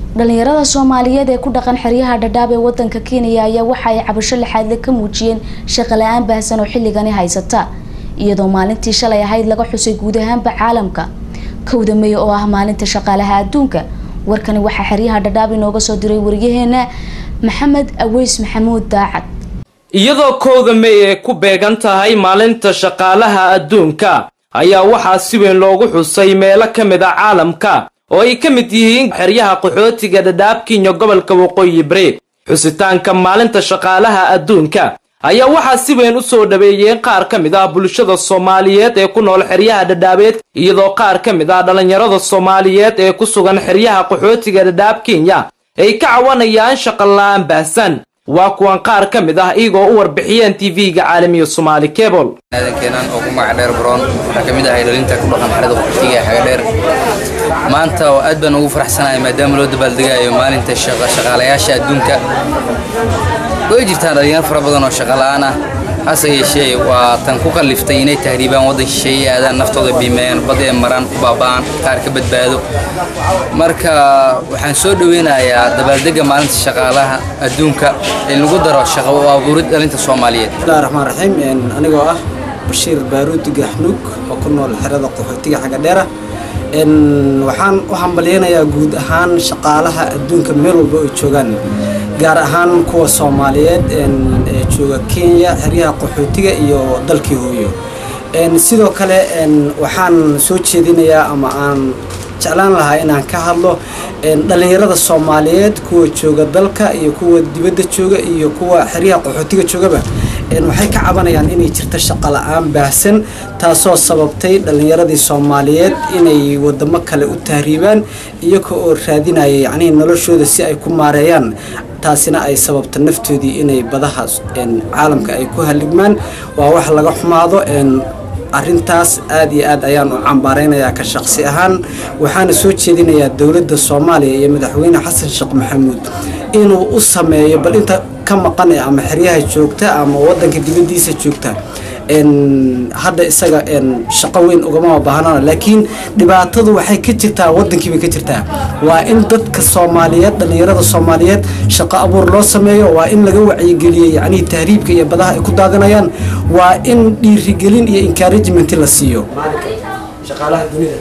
dhalinyarada soomaaliyeed ee ku dhaqan xeryaha dhadhaab ee wadanka kenya ayaa waxa ay cabasho lixaadle ka muujiyeen shaqo la-aan baahsan oo xilligani haysata iyadoo maalintii shalay ahayd laga xusay guud ahaanba caalamka kowda mey oo ah maalinta shaqaalaha adduunka warkani waxaa xeryaha dhadhaab inooga soo diray wariyaheena maxamed aweys maxamuud daacad iyadoo kowda mey ay ku beegan tahay maalinta shaqaalaha adduunka ayaa waxaa si weyn loogu xusay meelo ka mid a caalamka oo ay ka mid yihiin xeryaha qaxootiga dhadhaab kenya gobolka waqooyi bari xusitaanka maalinta shaqaalaha adduunka ayaa waxaa si weyn u soo dhaweeyeen qaar ka mid ah bulshada soomaaliyeed ee ku nool xeryaha dhadhaabeed iyadoo qaar ka mid ah dhallinyarada soomaaliyeed ee ku sugan xeryaha qaxootiga dhadhaab kenya ay ka cawanayaan shaqola-aan baahsan waa kuwan qaar ka mid ah iyagoo u warbixiyeen tv-ga caalamiya somaali cebol aadankenan oo ku magac dheer brown waxaa ka mid ahay dhalinta ku dhaqan xerada qaxootiga ee xaga dheer maanta oo aad baan ugu faraxsanahay maadaama loo dabaaldegayo maalinta shaqaalayaasha adduunka way jirtaan dhalinyaro fara badan oo shaqa la-aan ah hase yeeshee waa tan ku kalliftay inay tahriibaan waddan shisheeye aadaan naftooda biimeeyaan bad ee maraan ku baaba'aan qaar ka badbaado marka waxaan soo dhoweynayaa dabaaldega maalinta shaqaalaha adduunka in lagu daro shaqo u abuurid dhalinta soomaaliyeed bismillahi raxmaan raxiim anigoo ah bashiir baaruudi gaxnuug oo ku nool xerada qaxootiga xagga dheera waxaan u hambalyeynayaa guud ahaan shaqaalaha adduunka meel walba ay joogaan gaar ahaan kuwa soomaaliyeed ee jooga kenya xeryaha qaxootiga iyo dalkii hooyo sidoo kale waxaan soo jeedinayaa ama aan jeclaan lahaa inaan ka hadlo dhallinyarada soomaaliyeed kuwa jooga dalka iyo kuwa dibadda jooga iyo kuwa xeryaha qaxootiga joogaba waxay ka cabanayaan inay jirto shaqo la-aan baahsan taasoo sababtay dhallinyaradii soomaaliyeed inay wadamo kale u tahriibaan iyaga oo raadinaya yacnihii noloshooda si ay ku maareeyaan taasina ay sababto naftoodii inay badaha caalamka ay ku haligmaan waa wax laga xumaado arrintaas aad iyo aad ayaan u cambaaraynayaa ka shaqsi ahaan waxaana soo jeedinayaa dowladda soomaaliya iyo madaxweyne xasan sheekh maxamuud inuu u sameeyo bal inta ka maqan ee ama xeryaha joogta ama wadanka dibadiisa joogta hadda isaga shaqo weyn ugama baahnana laakiin dhibaatadu waxay ka jirtaa wadankiibay ka jirtaa waa in dadka soomaaliyeed dhallinyarada soomaaliyeed shaqo abuur loo sameeyo waa in laga wacyigeliyo yacnihii tahriibka iyo badaha ay ku daadanayaan waa in dhiirigelin iyo encouragement la siiyo shaqaalaha dunida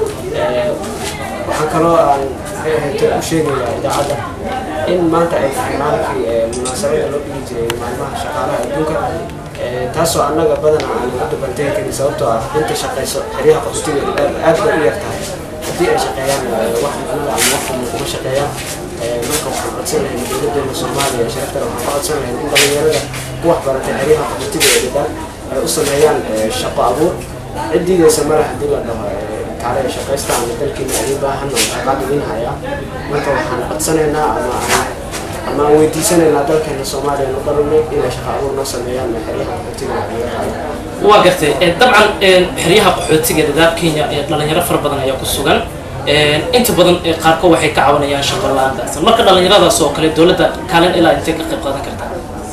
waxaan kaloo aan u sheegayaa idaacadda in maanta ay tahay maalinkii munaasabada loo dhigi jiray maalmaha shaqaalaha adduunka taasoo annaga badan aan ugu dabantegi karin sababtoo ah inta shaqayso xeryaha qaxootiga aad bay u yar tahay haddii ay shaqeeyaan wax macnada ama wax kuma shaqeeyaan marka waxaan codsan lahayn dowladeena soomaaliya sharaftana waxaan ka codsan lahayn in dhallinyarada ku wax baratay xeryaha qaxootiga ee dhadaan ay u sameeyaan shaqo abuur ciddiidaysa male haddii la dhaho kaale shaqaysta ama dalkeena idin baahan oo shaqaa idin hayaa marka waxaan codsanaynaa ama ama aan weydiisanaynaa dalkeena soomaaliya nu dhalanay inay shaqa abuur noo sameeyaan xeryaha qaxootiga laga qaado waa gartay dabcan xeryaha qaxootiga dhadaab kenya dhalinyaro fara badan ayaa ku sugan inta badan qaarkood waxay ka cawanayaan shaqo la-aan baahsan marka dhalinyaradaas oo kale dowladda kaalin ilaa intay ka qayb qaadan kartaa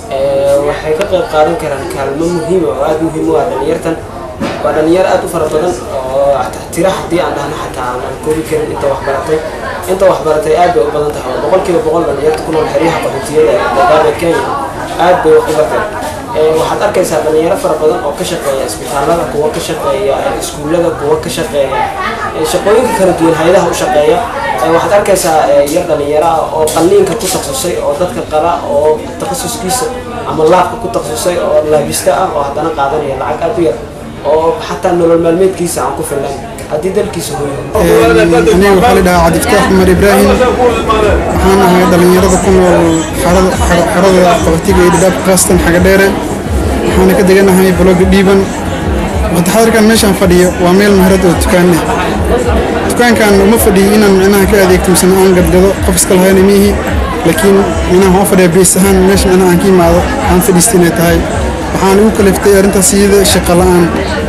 waxay ka qayb qaadan karaan kaalmo muhiima oo aada muhiim u ah dhalinyartan waa dhalinyaro aada u fara badan oo tira haddii aan dhahno xataa aan koobi karin inta wax baratay inta wax baratay aad bay u badan tahay oo boqolkiiba boqol dhalinyarta ku nool xeryaha qaxootiyada ee dadaada kenya aad bay wax u barteen waxaad arkaysaa dhalinyaro fara badan oo ka shaqeeya isbitaalada kuwa ka shaqeeya iskuullada kuwa ka shaqeeya shaqooyinka kala duwan hay-adaha u shaqeeya waxaad arkaysaa yar dhalinyaro ah oo qalliinka ku takhasusay oo dadka qala oo takhasuskiisa ama laabka ku takhasusay oo laabista ah oo haddana qaadanaya lacag aad u yar oo xataa nolol maalmeedkiisa aan ku filan haddii dalkiisa hooyo aniga waxaa la dhahaa cabdifataax cumar ibraahim waxaan ahay dhallinyarada ku nool xerada qaxootiga iyo dhadhaab kaastan xaga dheere waxaana ka deganahay baloga dhiiban waqti xadirkan meeshaan fadhiyo waa meel maharad oo dukaan leh dukaankan uma fadhiyo inaan micnaha ka adeegto misena aan gadgado qof iska lahayna miihi laakiin micnaha waxaan fadhiya bees ahaan meesha micnaha aan ka imaado aan fadhiista inay tahay waxaan igu kaliftay arrintaas iyada shaqo la-aan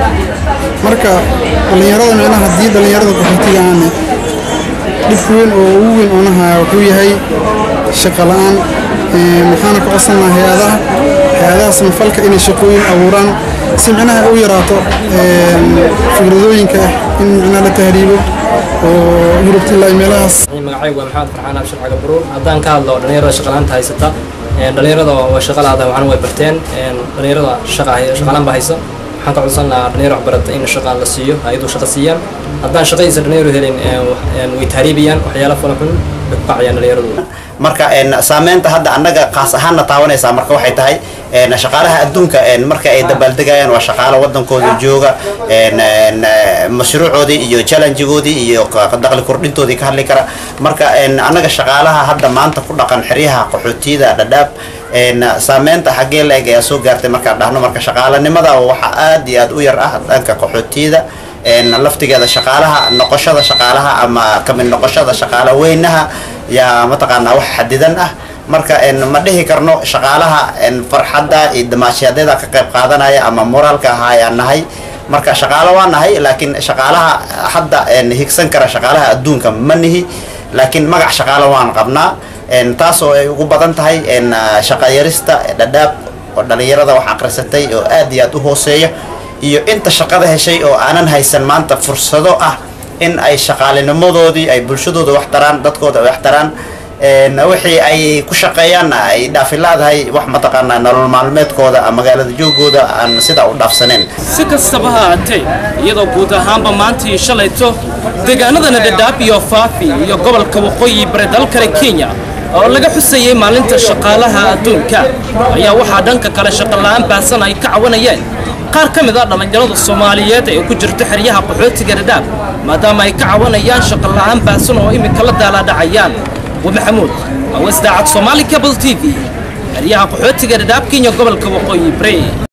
marka dhallinyarada micnaha haddii dhallinyarada qaxootiga aane dhib weyn oo ugu weyn oonahaya wuxuu yahay shaqo la-aan maxaana ka codsan lahaa hay-adaha hay-adaha samafalka inay shaqooyin abuuraan si micnaha u yaraato fikradooyinka ah in micnaha la tahriibo oo yurubta ilaa meelahaas magacaygu waa maxamed farxaan abshir cagabaruur haddaan ka hadlo dhallinyarada shaqalaanta haysata dhallinyarada waa shaqa laada waxna way barteen dhallinyarada shaqa shaqalaan baa haysa waxaan ka codsan lahaa dhalinyaro waxbarata in shaqa la siiyo hay-adu shaqa siiyaan haddaan shaqadiisa dhalinyaro helin way tahriibayaan waxyaala fala xun way ku kacayaan dhallinyaradooda marka saameynta hadda annaga qaas ahaanna taawanaysaa marka waxay tahay shaqaalaha adduunka marka ay dabaaldegayaan waa shaqaalo wadankooda jooga mashruucoodii iyo challengegoodii iyo daqli kordhintoodii ka hadli kara marka annaga shaqaalaha hadda maanta ku dhaqan xeryaha qaxootiyada dhadhaab saameynta xaggee la-eg ayaa soo gaartay markaan dhahno marka shaqaalanimada waxa aad iyo aad u yar ah dhanka qaxootiyada laftigeeda shaqaalaha noqoshada shaqaalaha ama kamid noqoshada shaqaala weynaha yaa mataqaanaa wax xadidan ah marka ma dhihi karno shaqaalaha farxadda iyo damaashaadyada ka qayb qaadanaya ama moraalka ahaa ayaan nahay marka shaqaalo waa nahay laakiin shaqaalaha hadda higsan kara shaqaalaha adduunka ma nihi laakiin magac shaqaalo waan qabnaa taasoo ay ugu badan tahay shaqayarista dhadhaab oo dhalinyarada wax aqrisatay oo aad iyo aad u hooseeya iyo inta shaqada heshay oo aanan haysan maanta fursado ah in ay shaqaalinimadoodii ay bulshadooda wax taraan dadkooda wax taraan wixii ay ku shaqeeyaanna ay dhaafilaadahay wax mataqaanaa nolol maalmeedkooda magaalada joogooda aan sidaa u dhaafsaneen si kastaba ha ahaatee iyadoo guud ahaanba maantii shalayto deegaanadana dhadhaab iyo faafi iyo gobolka waqooyi bari dalkale kenya oo laga xusayey maalinta shaqaalaha adduunka ayaa waxaa dhanka kale shaqola'aan baahsan ay ka cawanayeen qaar ka mid a dhallinyarada soomaaliyeed ee ku jirta xeryaha qaxootiga dhadhaab maadaama ay ka cawanayaan shaqola'aan baahsan oo iminka la daalaadhacayaan ومحمود وإصداعات صومالي كابل تي في الرياح قحوتي قرداب كينيا قبل كوقوي بري